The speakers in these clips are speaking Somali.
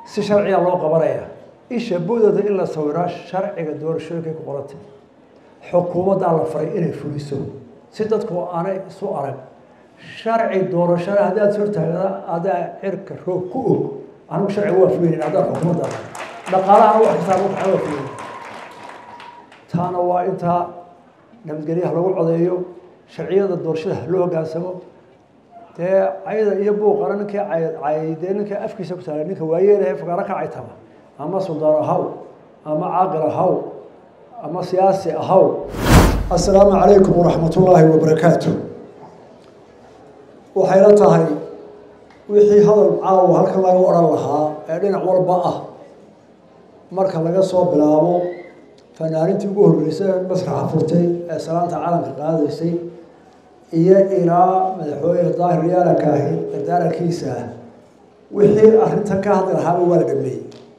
si sharciga loo qabanaya isha budooda in la sawiraa sharciga doorashooyinkay ku qorantay xukuumaddaa la faray inay fuliso si dadku aanay isu arag sharci doorashada haddaad hortaagda adaa cirka roog ku og anigu sharciga waa fulinayn haddaan xukuumadda dhaqaalaha wax kastaa lagu kaca waa fulinayn taana waa intaa nabadgelyaha lagu codeeyo sharciyada doorashada loo hogaansamo dee cayda iyo buuqana ninkii caydee ninka afkiisa ku taala ninka waayeelahe fagaaro ka caytama ama suldaan ahaw ama caaqil ahaw ama siyaasi ahaw assalaamu calaykum waraxmat ullaahi wabarakaatu waxayla tahay wixii hadal caawa halkan laga odhan lahaa ee dhinac walba ah marka laga soo bilaabo fanaanintii ugu horreysay ee masraxa furtay ee salaanta calanka qaadaysay iyo ilaa madaxweyne daahir yaalanka ahi dardaarankiisa ah wixii arrintan ka hadli lahaaba waa la dhameeyey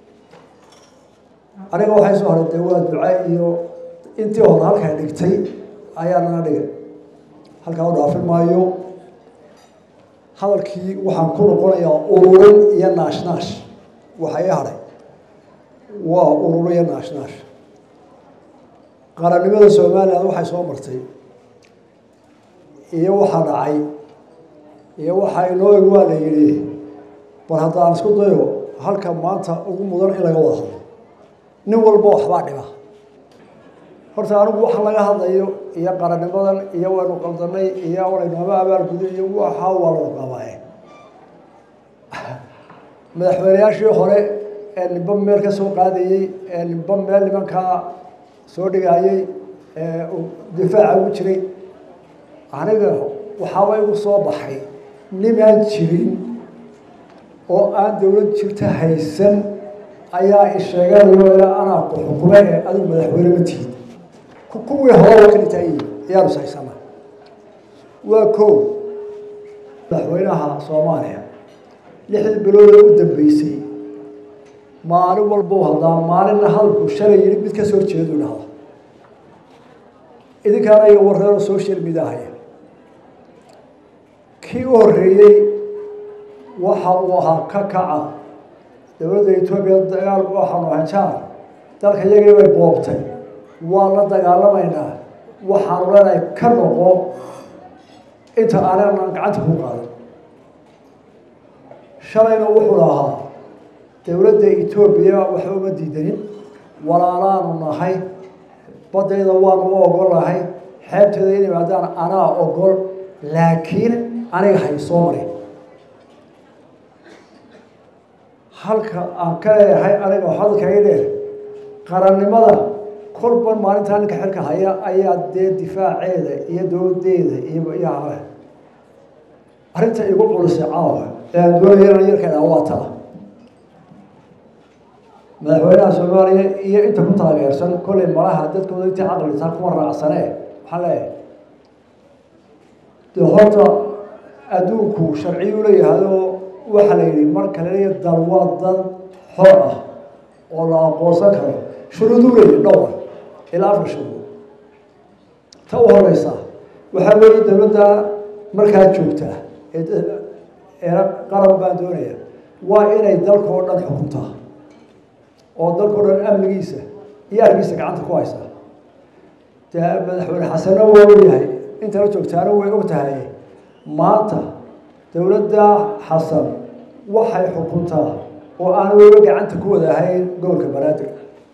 aniga waxay soo haray dee waa duca iyo intii hore halkaa dhigtay ayaa nana dhigay halkaa u dhaafin maayo hadalkii waxaan ku noqonayaa ururin iyo naashnaash waxa ii hadhay waa ururo iyo naashnaash qarannimada somalilan waxay soo martay iyo waxaa dhacay iyo waxaa inoo eg waa la yidhi bal haddaan isku dayo halka maanta ugu mudan in laga wada hadlo nin walba waxbaa dhiba horta anigu waxa laga hadlayo iyo qarannimadan iyo waynu qaldanay iyo walaynu haba abaalguday iyo waxa waa lagu qabaaye madaxweyneyaashii hore ee nimba meel ka soo qaadayey ee nimba meel nimankaa soo dhigayey ee difaaca ugu jiray aniga waxaaba igu soo baxay nimaan jirin oo aan dowlad jirta haysan ayaa isheeganayo ilaa anaa ku xukume ee adigu madaxweyne ma tihid kuwii hore waa ka dhintaayihi ayaanu sahaysana waa ko madaxweynaha soomaaliya lixdii biloodee u dambeysay maalin walbau hadlaa maalinna hadalku shalay yidhi mid kasoo horjeedu dhahda idinkaana iyo wareero social media haya kii u horreeyey waxa uu ahaa ka kaca dowladda etoobiya dagaal waxaanu ahay jaar dalka iyagii bay boobtay waa la dagaalamaynaa waxaanu leenahay ka noqo inta aanan gacanta ku qaadan shalayna wuxuu lahaa dowladda etoobiya waxba uma diidanin walaalaanu nahay badayda waanu u ogol nahay xeebteeda in imaadaan anaa ogol laakiin aniga hay soo marin halka aan ka leeyahay aniga hadalkaga dheer qarannimada kolban maalintaa ninka xilka haya ayaa dee difaaceeda iyo dowladeeda iyo iyo hale arrinta igu culisay caawa ee aan doonaya in yarka waa taa madaxweynaha soomaaliya iyo inta ku taageersan kollay malaha dadkooda intii caqlitaa kuma raacsane waxaan leeyahay dee horta adduunku sharciyu leeyahayoo waxaa la yidhi marka laleeya dal waa dad xor ah oo la aqoonsan karo shuruuduu leeyahy dhowr ilaa afar shuruud ta u horeysa waxaa weeye dowladda markaa joogtaa ee qaran baan doonaya waa inay dalkao dhan xukuntaa oo dalkao dhan amnigiisa iyo argiisa gacanta ku haysaa dee madaxweyne xasano waa ogyahay intala joogtaana way og tahay maanta dowladda xasan waxay xukuntaa oo aan weliba gacanta ku wadahayn gobolka banaadir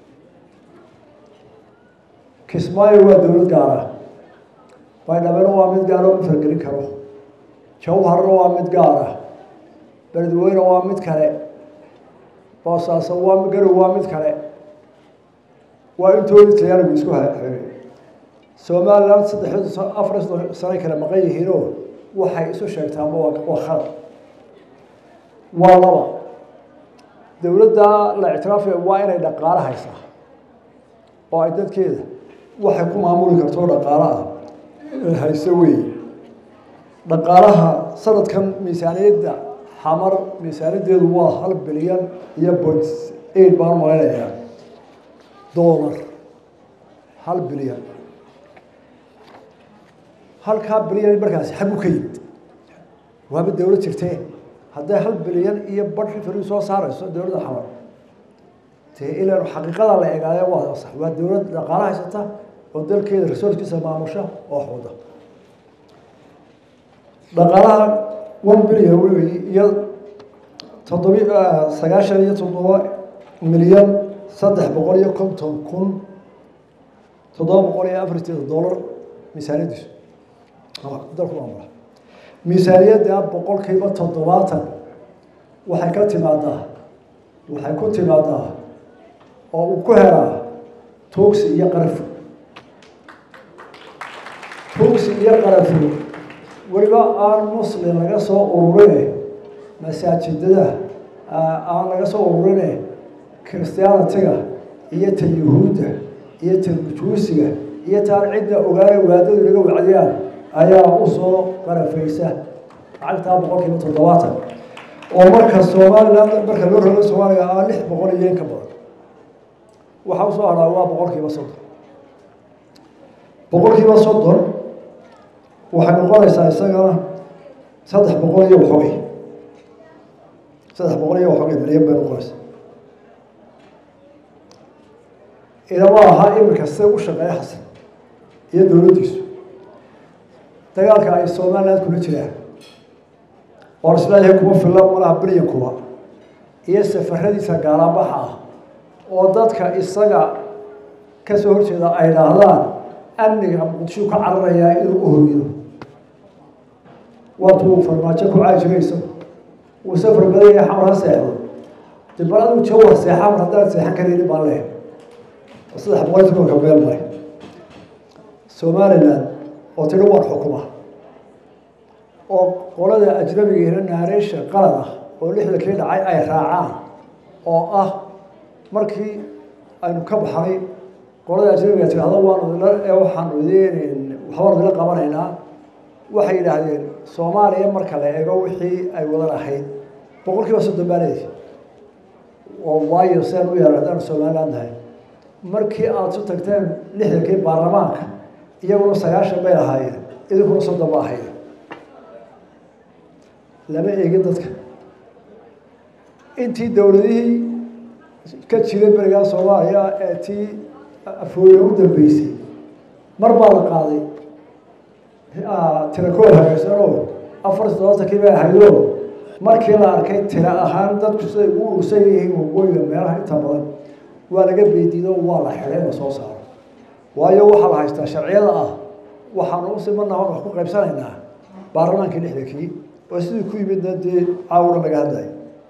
kismaayo waa dowlad gaara baydhabena waa mid gaara oo ma fargelin karo jawharna waa mid gaara beledweyne waa mid kale boosaaso waa garow waa mid kale waa intoodii tayaarigu isku haxeeyey somaliland saddex afar sanay kale maqan yihiinoo waxay isu sheegtaanba waa khalad waa laba dowladda la ictiraafaya waa inay dhaqaalo haysaa oo ay dadkeeda waxay ku maamuli karto dhaqaalo ah hayse weeye dhaqaalaha sanadkan miisaaniyadda xamar miisaaniyaddeedu waa hal bilyan iyo point eight baan malaynayaa dollar hal bilyan halkaa bilyan markaasi xagu ka yimid waaba dowlad jirtee hadday hal bilyan iyo badh fari soo saarayso dowladda xamar dee ilan xaqiiqada la egaaya waa sax waa dowlad dhaqaalo haysata oo dalkeeda resourcekiisa maamusha oo xuda dhaqaalaha one billion wey iyo toddobi sagaashan iyo toddoba milyan saddex boqol iyo konton kun toddoba boqol iyo afarteeda dollar miisaaniyadiisu dalku maamula miisaaniyadda boqolkiiba toddobaatan waxay ka timaadaa waxay ku timaadaa oo uu ku helaa tuugsi iyo qarafu tuugsi iyo qarafu weliba aan muslim laga soo ururine masaajidada aan laga soo ururine christianitiga iyo ta yuhuudda iyo ta majuusiga iyo taan cidda ogaana waadadu laga wacdiyaan ayaa usoo qarafaysa lacagtaa boqolkiiba toddobaatan oo marka somaliland marka loo rogo soomaaliya aa lix boqol iyo in ka badan waxaa usoo hadhaa waa boqolkiiba soddon boqolkiiba soddon waxay noqonaysaa isagana saddex boqol iyo waxoogay saddex boqol iyo waxoogay milyan bay noqonaysaa ilama ahaa iminka sida u shaqeeya xasan iyo dowladdiisu dagaalka ay somaliland kula jiraan oo islaayahay kuma filla malaha bilyankuba iyo safaradiisa gaalabaxa ah oo dadka isaga kasoo horjeeda ay dhaahdaan amniga muqdisho ka cararayaa inuu u hormido waatuu farmaajo ku caajirayso uu safar badan yahay xamar ha seexdo de bal aduu jawar seexa mar haddaan seexan karaynin baan leh saddex boqol tobanka meel mare somaliland oo tidhi waan xukuma oo qolada ajnabigeena naareysha qalad ah oo lixdankii dhacay ay raacaan oo ah markii aynu ka baxnay qolada ajnabiga tidhahdo waanu idila waxaanu idin waxbaanu idila qabanaynaa waxay yidhaahdeen soomaaliya marka la eego wixii ay wadan ahayd boqol kiiba soddon baa leedahay oo waayo seen u yaala haddaanu somaliland nahay markii aada su tagteen lixdankii baarlamaanka iyaguna sagaashan bay lahaayeen idinkuna soddon ba ahayd lama eegin dadka intii dowladihii ka jiray berigaa soomaaliya ee tii afooye u dambeysay mar baa la qaaday tirakool hagaysanoo afar toddobaatankii bay ahaydoo markii la arkay tira ahaan dadku siday ugu urursan yihiin waqooyiga meelaha inta badan waa laga beedido waa la xidhay la soo saaro waayo waxaa la haystaa sharciyada ah waxaanu usimanaha wax ku qaybsanaynaa baarlamaankii lixdankii oo sidii ku yimidna dee caawura laga hadlayo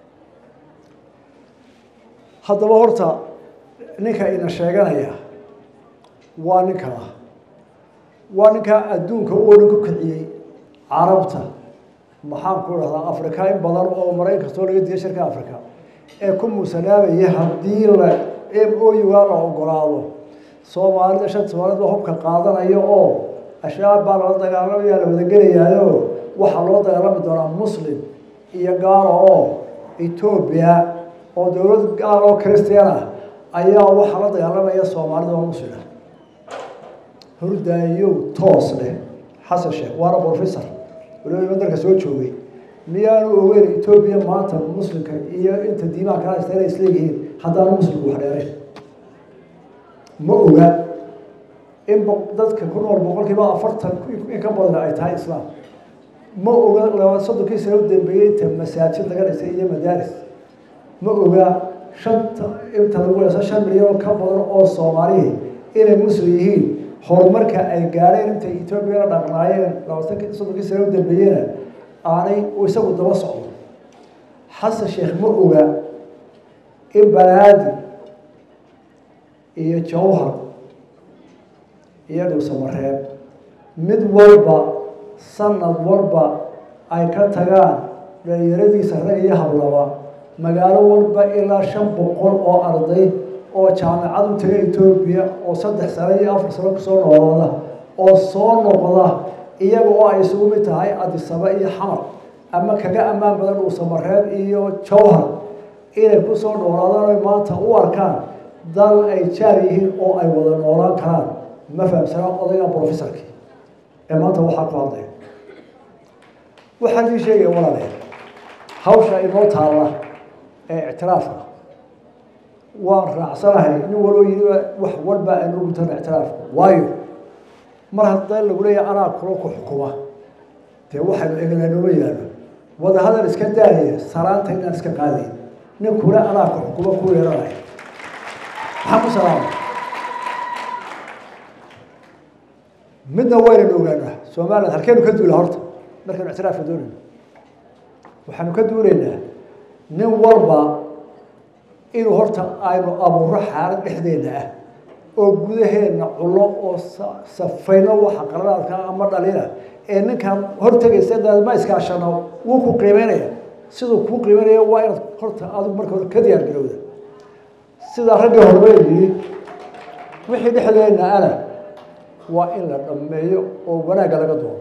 haddaba horta ninka ina sheeganaya waa ninka ah waa ninkaa adduunka u odhan ku kiciyey carabta maxaan ku dhahdaa africa in badan oo marayn kastoo laga diiya shirka africa ee ku muusanaabaya haddii la m o uga la ogolaado soomaalida shan soomaalid baa hubka qaadanayo oo ashaab baa lala dagaalamaya la wadagelayaayo waxaa loo dagaalami doonaa muslim iyo gaalo oo etoobiya oo dowlad gaal oo christian ah ayaa waxaa la dagaalamaya soomaalida oo muslima hordaayo toos leh xasan sheekh waana professor waliba imandarka soo joogay miyaanu ogeyn etoobiya maanta muslimka iyo inta diimaha kala haysta inay isleeyihiin haddaanu muslimku wax dheerayn ma oga in dadka ku nool boqolkiiba afartan in ka badan ay tahay islaam ma oga laba soddonkii sano u dambeeyey inta masaajid laga dhisay iyo madaaris ma oga shanta inta lagu heeso shan milyan oo ka badan oo soomaalihi inay muslim yihiin horumarka ay gaadheen intay etoobiya la dhaqnaayeen labatan soddonkii sano u dambeeyena aanay isagu daba socdo xasan sheekh ma oga in banaadi iyo jawhar iyo dhowsamareeb mid walba sanad walba ay ka tagaan dhalinyaradiisa rag iyo hablaba magaalo walba ilaa shan boqol oo arday oo jaamacad u taga etoobiya oo saddex sano iyo afar sano kusoo noolaada oo soo noqda iyaga oo ay isugu mid tahay adisaba iyo xamar ama kaga ammaan badan dhuusamareeb iyo jawhar inay kusoo noolaadaan oy maanta u arkaan dal ay jaar yihiin oo ay wada noolaan karaan ma fahamsana odayga professorkii ee maanta waxaa ku hadlaya waxaan ii sheegaya walaalayaal hawsha inoo taalla ee ictiraafka waan raacsanahay nin waloo yidhi wax walba aynu gutana ictiraafka waayo mar hadda lagu leeyahay anaa kula ku xukuma dee waxaynu egnaa nooma yaallo wadahadal iska daaya salaanta inaan iska qaadayn nin kule anaa ku xukuma ku yeeranaya maxaa ku salaama midna waynanu ogaanaa somaliland halkeenu ka duula horta markaynu ictiraafka doonayno waxaanu ka duulaynaa nin walba inuu horta aynu abuuro xaalad dhexdeena ah oo gudaheena cullo oo safayno waxa qaradaadka ama dhalina ee ninkaan hortegaysa ma iskaashano wuu ku qiimeynaya siduu kuu qiimeynaya waa inaad horta adigu marka hore ka diyaar garowda sidaa raggii hormeeyii wixii dhexdeena ana waa in la dhammeeyo oo wanaagga laga doono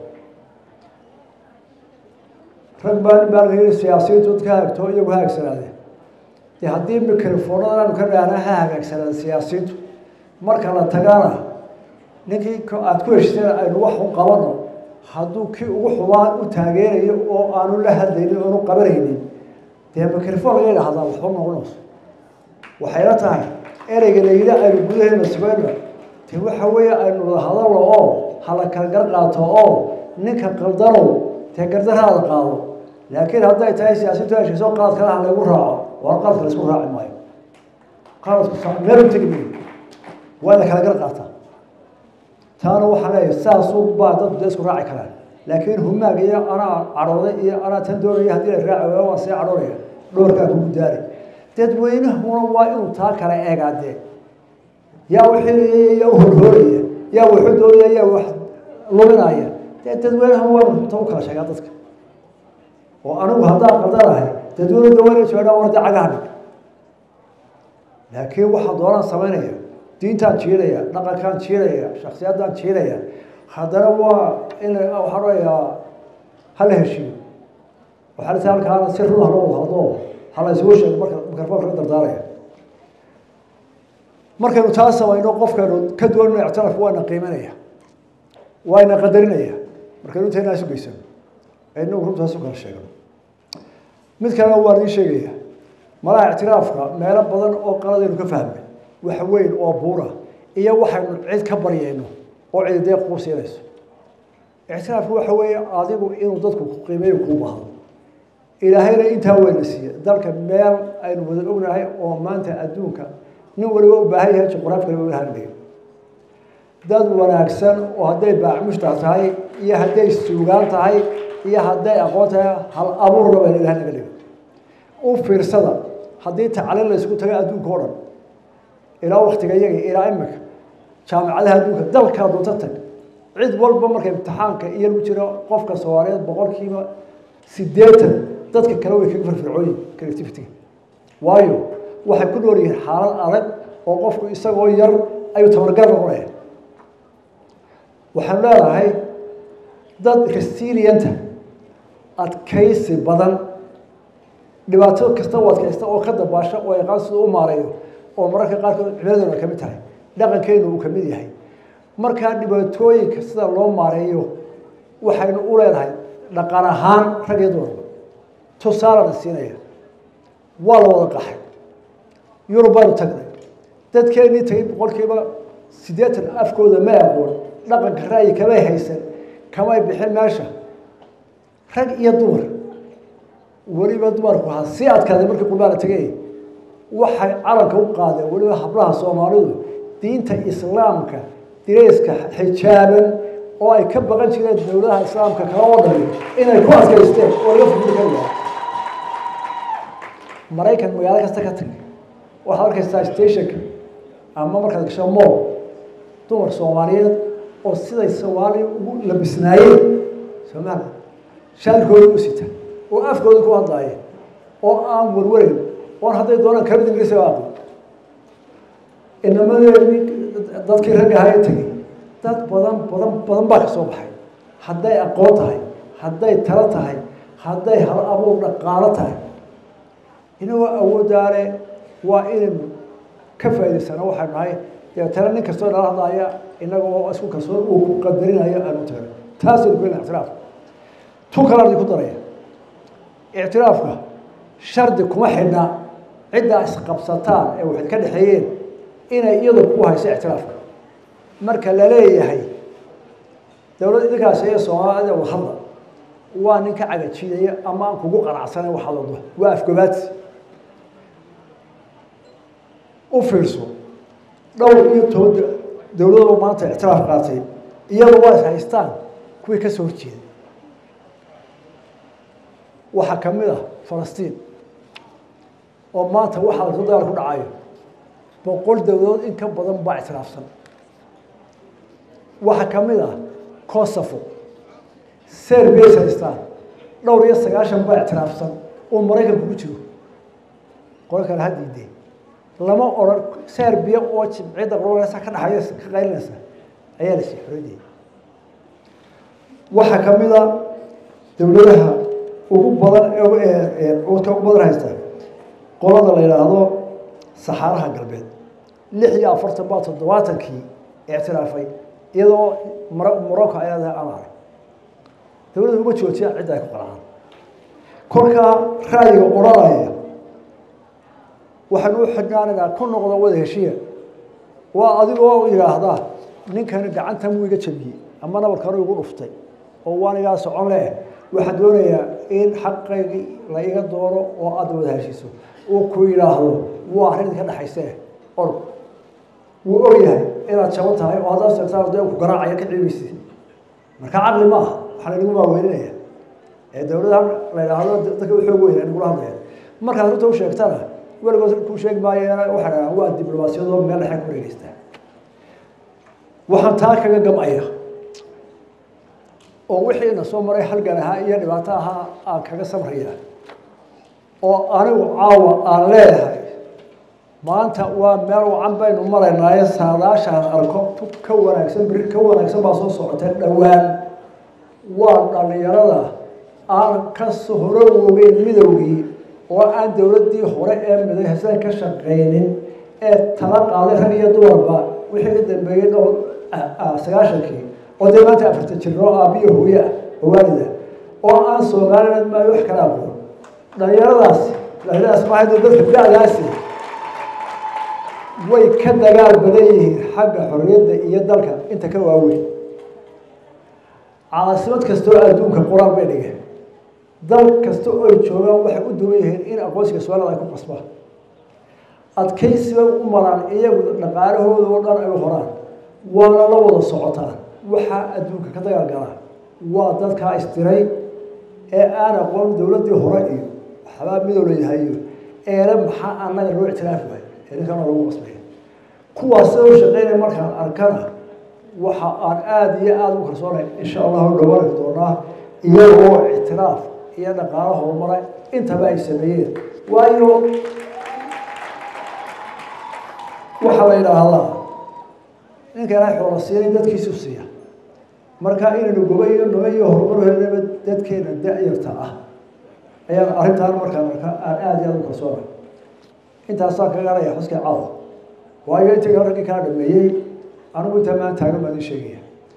rag baa nin baa laga yidhi siyaasiyiintu dadka hagto iyagu ha haagsanaadeen dee haddii microfoonada aanu ka dhaahna ha hagaagsanaada siyaasiyiintu marka la tagana ninkii aada ku heshteen aynu wax u qabano hadduu kii ugu xubaa u taageerayo oo aanu la hadlaynin oonu qabanaynin dee microfoon laga idhahdaa waxba noqonayso waxayna tahay ereyga la yidhi aynu gudaheena subayno dee waxa weeye aynu wada hadalno oo hala kala gar qaato oo ninka qaldanow dee gardarhaada qaado laakiin hadday tahay siyaasiintu heshiiso qaad kale ha laygu raaco waa qaadka laysku raaci maayo qaadku meel u tegi maayo waa la kala gar qaataa taana waxaa leeyahay saasuu baa dadku dee isku raaci karaan laakiin humaag iyo anaa cadhooday iyo anaa tan doonaya haddii la raaci waayo waan sii cadhoonaya dhoorkaa kugu daari dadweynahuna waa inuu taa kala eegaadee yaa wixii yaa u horhooraya yaa wuxuu doonaya yaa wax luminaya dee dadweynaha waa runta u kala sheegaa dadka oo anigu haddaan qaldanahay dadweynu daweynay socdaan warda cagaha dhig laakiin waxaa doonaan samaynaya diintaan jiidaya dhaqankaan jiidaya shaksiyaddaan jiidaya haddana waa in waxaan onayaa hala heshiiyo waxaa lata halkaana si run haloo wada hadlo hala isugu sheego marka mikrofoonka ka dardaaraya markaynu taa samayno qofkaynu ka duwanno ictiraafku waana qiimanaya waana qadarinaya markaynu intayna isu geysano ee inagu runtaas u kala sheegno mid kalena waan idiin sheegaya malaha ictiraafka meelo badan oo qaladaynu ka fahmay wax weyn oo buura iyo waxaynu cid ka baryayno oo cidi dee kuu siinayso ictiraafku waxa weeye adigu inuu dadku ku qiimeeyo kuu bahdo ilaahayna intaa weyna siiye dalka meel aynu wada ognahay oo maanta adduunka nin waliba u baahan yahay juqraaf kale wala hadlayo dad wanaagsan oo hadday baacmushtax tahay iyo hadday suugaan tahay iyo hadday aqoon tahay hal abuurna bayna ilahay naga dhigo u fiirsada haddii tacliin la ysku tago adduunka o dhan ilaa waktiga iyaga ilaa imika jaamicadaha adduunka dalkaa doonta tag cid walba marka imtixaanka iyo lagu jiro qofka soomaaliyeed boqolkiiba siddeetan dadka kale way kaga firfircooyin creativity waayo waxay ku nool yihiin xaalad adag oo qofku isagoo yar ayuu tabargar noqonaya waxaan leedahay dad resilienta adkaysi badan dhibaato kasta u adkaysta oo ka dabaasha oo yaqaan siduu u maareeyo oo mararka qaarkood cibaadaduna ka mid tahay dhaqankeenu uu ka mid yahay markaa dhibaatooyinka sida loo maareeyo waxaynu u leenahay dhaqan ahaan rag iyo dumarba tusaalana siinaya waa la wada qaxay yurub baanu tagnay dadkeenii tagay boqolkiiba siddeetan afkooda ma aqoon dhaqanka ra'yi kamay haysan kamay bixin meesha rag iyo dumar weliba dumarku ha sii adkaaday markii qurbaana tegay waxay calanka u qaadeen weliba hablaha soomaalidu diinta islaamka direyska xijaaban oo ay ka baqan jireen dowladaha islaamka kala oo dhami inay ku adkaysteen oo laga furmi kari waay maraykan magaalo kasta ka tagay waxaad arkaysaa stationka ama markaad gasho mool dumar soomaaliyeed oo siday soomaaliya ugu labisnaayeen soomaaliya shaalkooda u sita oo afkooda ku hadlaaya oo aan warwarayn oon hadday doonaan kamid ingiriisiga aqoon inamadeedii dadkii ragga ahaa ee tegey dad badan badan badan baa ka soo baxay hadday aqoon tahay hadday talo tahay hadday hal abuur dhaqaalo tahay inagoo awooddaale waa inaynu ka faa'idaysano waxaynu nahay dabeetana nin kastoo nala hadlaaya inaga oo isku kalsoon uu ku qadarinayo aanu tagno taasaynu ku helna ictiraafka tu kalaan idinku daraya ictiraafka shardi kuma xidhna ciddaa isqabsataan ee waxay ka dhexeeyeen inay iyadu ku hayso ictiraafka marka la leeyahay dowlad idinkaasi iyo soomaalida wadhadla waa nin ka cagajiidaya ama aan kugu qanacsanayn waxaad wado waa afgobaadsi u fiirso dhowr iyo toban dowladaba maanta ictiraaf qaatay iyadu waa is haystaan kuwii ka soo horjeeda waxaa ka mid ah falastiin oo maanta waxaa lasu dagaal ku dhacayo boqol dowladood in ka badan baa ictiraafsan waxaa ka mid ah kosovo serbia is haystaan dhowr iyo sagaashan baa ictiraafsan oo maraykanku ku jiro qolo kale ha diidee lama odhan serbia oo jimciyadda qololeysa ka dhaxaysa ka qaylinaysa ayaa la sii xoriyay waxaa ka mid a dowladaha ugu badan ka ugu badan haysta qolada la yidhaahdo saxaaraha galbeed lix iyo afartan baa toddobaatankii ictiraafay iyadoo mar morocco ay leedahay amaar dowladda uma joojiyaan cidda ay ku qaracaan kolkaa ra'yiga odhanaya waxaan u xidhnaanaynaa ku noqda wada heshiya waa adigoo yidhaahdaa ninkani gacanta muu iga jabiyey ama nabarkanu igu dhuftay oo waan igaa socon leh waxaan doonayaa in xaqaygii la iga doono oo aada wada heshiiso uu ku yidhaahdo waa arrin ka dhexayse org wuu ogyahay inaad jaban tahay oo haddaad sheegtaan dee ku garaacaya ka ciibaysi marka caqli ma aha waxaa laynagu maaweyninaya ee dowladaha la yidhaahdo dadka u xoog weyn nagula hadlaya markaad runta u sheegtana weligood kuu sheegi maayo waxaa dhahaa waa diblomaasiyadoo meel dhexe ku wareegeystaa waxaan taa kaga gamaya oo wixiina soo maray halgan ahaa iyo dhibaato ahaa aan kaga samraya oo anigu caawa aan leeyahay maanta waa meel wacan baynu maraynaaye saadaashaan arko ka wanaagsan beri ka wanaagsan baa soo socota dhowaan waa dhalinyarada aan ka hore wogeyn midowgii oo aan dowladdii hore ee midahsan ka shaqaynin ee tala qaaday rag iyo dumarba wixii ka dambeeyey dhowr sagaashankii oo dee maanta afarta jiro aabiyo hooye ah oo waalida oo aan soomaliland maayo wax kala aqoon dhalinyaradaasi dhalinyaradaas maaha dadka da-daasi way ka dagaal badan yihiin xagga xorriyadda iyo dalka inta ka waaweyn caasimad kastoo adduunka qur-aan bay dhigeen dal kasta oo ay joogaan waxay u duwan yihiin in aqoonsiga somaliland ay ku qasbaan adkaysiba u maraan iyagu dhaqaalahooda oo dhan ay u horaan waana la wada socotaan waxaa adduunka ka dagaal galaa waa dadkaa istiray ee aan aqoon dowladdii hore iyo waxbaa midow la yahayo eele maxaa annaga loo ictiraafi waayo eelinkana lagu qasbaya kuwaas sida u shaqeynaya markaan arkana waxa aan aada iyo aada u kalsoonay insha allahu dhawaanki doonaa iyagoo ictiraaf iyo dhaqaalo horumara intaba ay sameeyeen waayo waxaa la yidhaahdaa ninka ilaahay xoola siinay dadkiisu siiya marka inaynu goba iyo naba iyo horumar helnaba dadkeena da-yarta ah ayaan arrintaan markaan arka aan aada iyo aada u kalsoonay intaasaan kaga garaya xuska caawa waayo intii raggii kala dhameeyey anigu intaa maan taagan baan idin sheegaya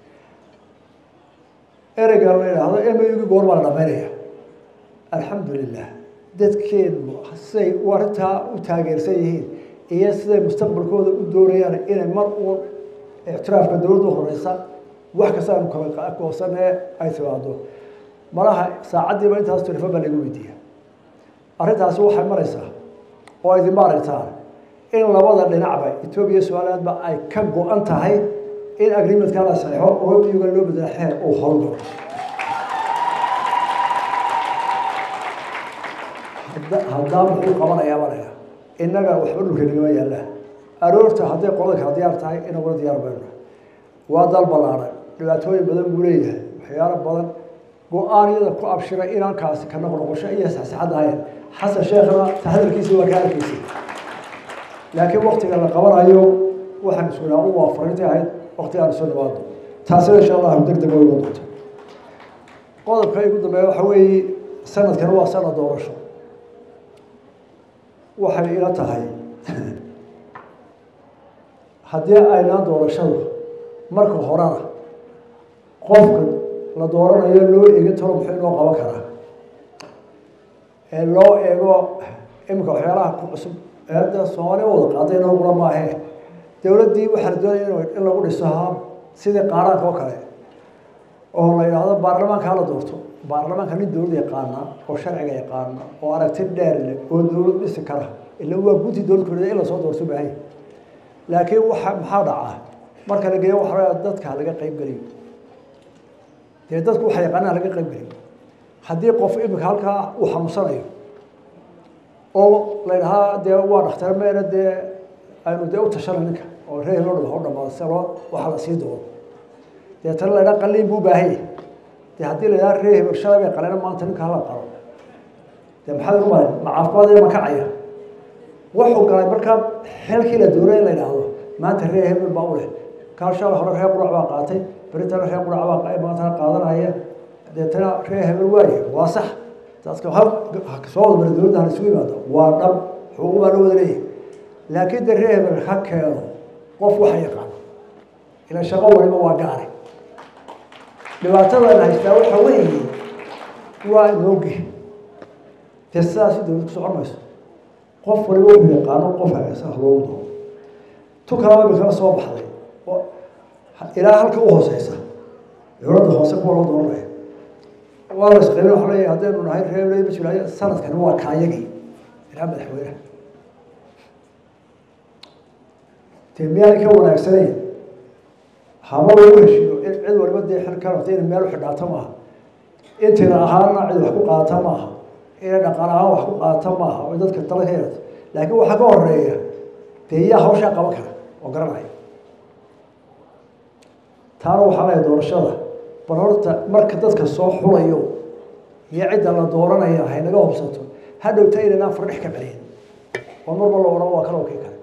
ereyga la yidhaahdo emayugii goor baa la dhamaynaya alxamdu lilah dadkeenu siday u arrintaa u taageersan yihiin iyo siday mustaqbalkooda u doonayaan inay mar uun ictiraafka dowladda horeysa wax kasta aanu kala goosanee ay timaado malaha saacaddiiba intaas telefon baa lagu weydiiya arrintaasi waxay maraysaa oo idinba aragtaan in labada dhinacba etoobiya somalilandba ay ka go-an tahay in agreementka la saxeixo oo miyuga loo bedela xeer uu horgalo haddaa muxuu qabanayaa malaya innaga waxba dhulka nagama yaallaan aroorta hadday qolada kala diyaar tahay inaguna diyaar bayno waa dal ballaaran dhibaatooyin badan buu leeyahay waxyaalo badan go-aanyada ku abshiray inaan kaasi ka noqnoqosho iyo saxsaxad ahayn xasan sheekhna taxadarkiisa waa ka arkaysay laakiin waktiga la qabanayo waxaan iskunaa u waa fariintii ahayd waktigaan soo dhawaado taasina insha allahu deg deg way doonta qodobka igu dambeeya waxa weeye sanadkan waa sanad doorasho waxay ila tahay haddii aynaan doorashadu marka horena qofka la dooranayo loo eegin taro muxuu inoo qaban karaa ee loo eego iminka waxyaalaha ku cusub eedda soomaaliya wada qaaday inoo qura maahe dowladdii waxaa la doonaya in lagu dhiso ha sidii qaaraanka oo kale oo la yidhaahdo baarlamaanka hala doorto baarlamaanka nin dowlad yaqaana oo sharciga yaqaana oo aragti dheer leh oo dowlad dhisi kara ila waa guddi dowlad kulida in lasoo doorto baahay laakiin waxa maxaa dhacaa marka la geeyo waxa dadka laga qayb geliyo dee dadku waxa yaqaanaa laga qayb geliyo haddii qof imika halkaa uu xanuunsanayo oo la yidhahaa dee waa dhakhtar meena dee aynu dee u tashana ninka oo reer loo dhama u dhamaado se loo waxa la sii doono deetana la yidhaha qaliin buu baahanya dee haddii la yidhaha reer hebel shalay bay qalena maanta ninka hala qalo dee maxaad u malay ma caafimaad ma kacaya wuxuu galay markaa xilkii la doonay in la yidhaahdo maanta reer hebel baa u leh kaal shalay hore reer qurac baa qaatay beritana reer qurac baa maantana qaadanaya deetana reer hebel waaye waa sax dadka soo wada mara dowladda hala isugu yimaado waa dhab xuquuq baa loo wada leeyahay laakiin de reer hebel ha keeno qof waxa yaqaano ila shaqo waliba waa gaari dhibaatadana haystaa waxa weeye waa inooge dee sidaasi dowlad ku socon mayso qof waliba wuxuu yaqaano qof hagaasan loogu doono tu kalaba imikana soo baxday ilaa halka u hooseysa dowladda hoose kuwa loo dooranaya waa la isqaybin waxa leeyahay haddaynu nahay reer ma jiraayo sanadkani waa kaayagii ilaa madaxweynaha dee miyaanay ka wanaagsanayn haba lagu heshiiyo in cid waliba dee xil ka rabta inay meel u xidhaato maaha intina ahaana cid wax ku qaata maaha inay dhaqan ahaan wax ku qaata maaha oo dadka tala ka yeelato laakiin waxaa ka horeeya dee yaa hawshaa qaban kara oo garanaya taana waxaa leeyahay doorashada bal horta marka dadka soo xulayo iyo cidda la dooranaya haynaga hobsato hadhowta inaynaan fardhex ka celin oo marba la odhan waa kala okey kale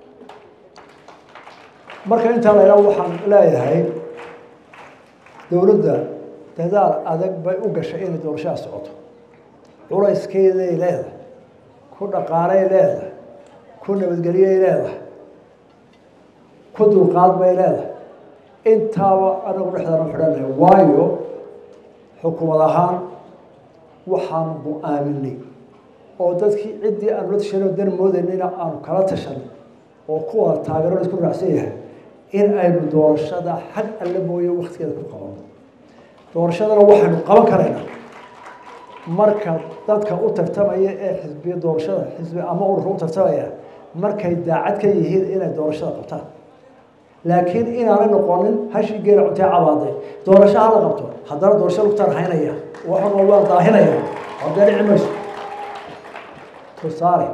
marka intaa la ydhaha waxaan leeyahay dowladda dadaal adag bay u gashay inay doorashada socoto culayskeeday leedahay ku dhaqaalay leedahay ku nabadgelyay leedahay ku dulqaad bay leedahay intaaba anagu dhexdana xidhanahay waayo xukuumad ahaan waxaanu go-aaminay oo dadkii ciddii aanu la tashanay oo dan moodaynayna aanu kala tashanay oo kuwa taageero isku raacsan yahay in aynu doorashada xag alle mooye waktigeeda ku qabano doorashadana waxaynu qaban karaynaa marka dadka u tartamaya ee xisbiya doorashada xisbi ama ururka u tartamaya markay daacad ka yihiin inay doorashada qabtaan laakiin inaanay noqonin hashii geela cuntee cabaaday doorasho hala qabto haddana doorasho lugtaan haynaya waxan waa daahinaya hadee dhici mayso tusaale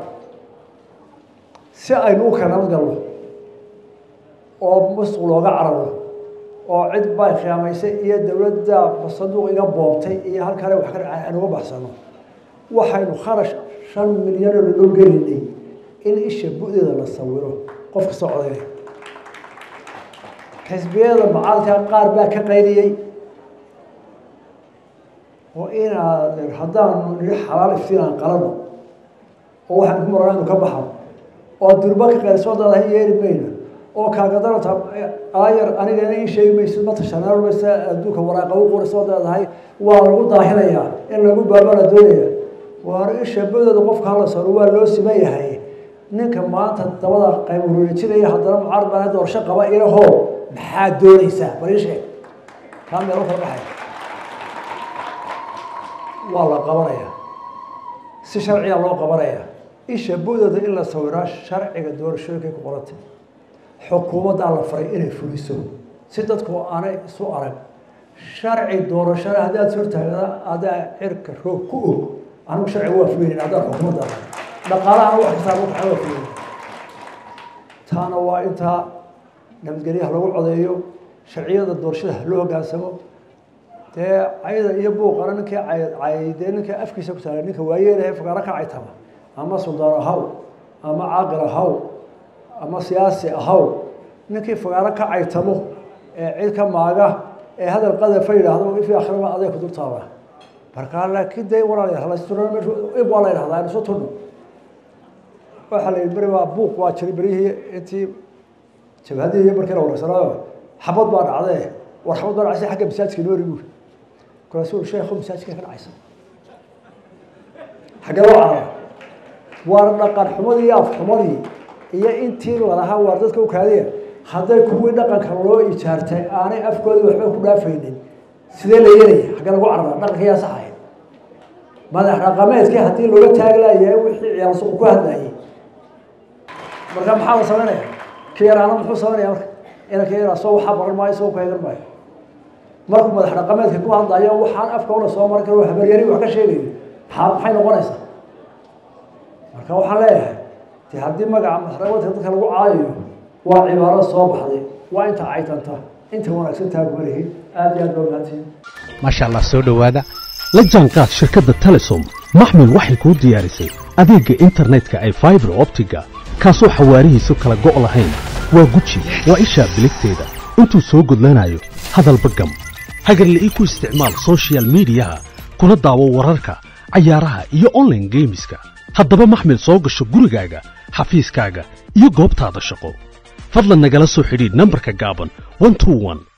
si aynu u kala nabad galno oo musuq looga cararo oo cid bay khiyaamaysay iyo dowladda saduuq iga boobtay iyo halkale wax ka dhacay aan uga baxsano waxaynu kharash shan milyan oo loo gelinay in isha bu-deeda la sawiro qof kastoo codaynay xisbiyada macaalka qaar baa ka qayliyey oo inaad haddaanu nihi xalaal iftiinaan qalano oo waxaan ku marana inu ka baxo oo durba ka qaylisoo dadahay yeeli mayno oo kaagadalata aayar anigana ii sheegi maysid ma tashanaamaysa adduunka waraaqa u qorisoo leedahay waa lagu daahinayaa in lagu baabala doonaya waar isha badeeda qofka hala saro waa loo siman yahay ninka maanta dabada qayb ureejinaya haddana mucaarad baa doorasho qaba ilaho maxaad doonaysaa bal ii sheeg kaa meelo kala baxaya waa la qabanaya si sharciya loo qabanaya isha budeeda in la sawiraa sharciga doorashooyinkay ku qorantay xukuumaddaa la faray inay fuliso si dadku aanay isu arag sharci doorashada haddii aad hortaagda adaa cirka roog ku og anigu sharciga waa fulinayn haddaan xukuumadda dhaqaalaha wax kastaa lagu kaxa waa fulinayn taana waa intaa nabadgelyaha lagu codeeyo sharciyada doorashada loo hogaansamo dee cayda iyo buuqana ninkii caydee ninka afkiisa ku taala ninka waayeelahe fagaaro ka caytama ama suldaan ahaw ama caaqil ahaw ama siyaasi ahaw ninkii fagaaro ka caytamo ee cid ka maaga ee hadal qadafa yidhaahdo ifi akhiraba aday ku dultaaba markaa laakiin dee walaalayaal halaysturna meeshu ib waa la yidhahdaa aynu soo turno waxaa la yidhi beri waa buuq waa jiray berihii intii jabhadii iyo markii la wareysanaayo xabad baa dhacdee war xabad baa dhacaysa xagga masaajidka noori buuri markaasuu sheekhu masaajidka ka dhacaysa xaggee loo carara waar dhaqan xumadii iyo afxumadii iyo intii lalahaa waar dadka u kaadiya hadday kuwii dhaqanka loo ijaartay aanay afkoodii waxba ku dhaafaynin sidee la yeelaya xaggee lagu carara dhaqanka yaa saxaya madax dhaqameedkii haddii looga taaglayahay wixii ciyaal suuq ku hadlayay marka maxaa la samaynaya ka yaraana muxuu samaynaya marka inanka yaraa soo waxaa baran maayo soo kaegan maayo markuu madax dhaqameedka ku hadlayo waxaan afka una soo marin karo habaryari wax ka sheegayo maxaa maxay noqonaysaa marka waxaan leeyahay de haddii magaca madax dhaqameedka dadka lagu caayayo waa cibaaro soo baxday waa inta caytanta inta wanaagsan taagumalihi aada iyo aad baa mahadsiin maasha allah soo dhowaada la jaanqaad shirkadda telesom maxmil waxay kuu diyaarisay adeegga internetka ay faibar optiga kaasoo xawaarihiisu kala go' lahayn waa guji waa ishaa biligteeda intuu soo gudlanayo hadalba gam hagarla'ii ku isticmaal sochial midiyaha kuna daawo wararka cayaaraha iyo onlaine geemiska haddaba maxmil soo gasho gurigaaga xafiiskaaga iyo goobtaada shaqo fadlan nagala soo xidhiidh nambarka gaaban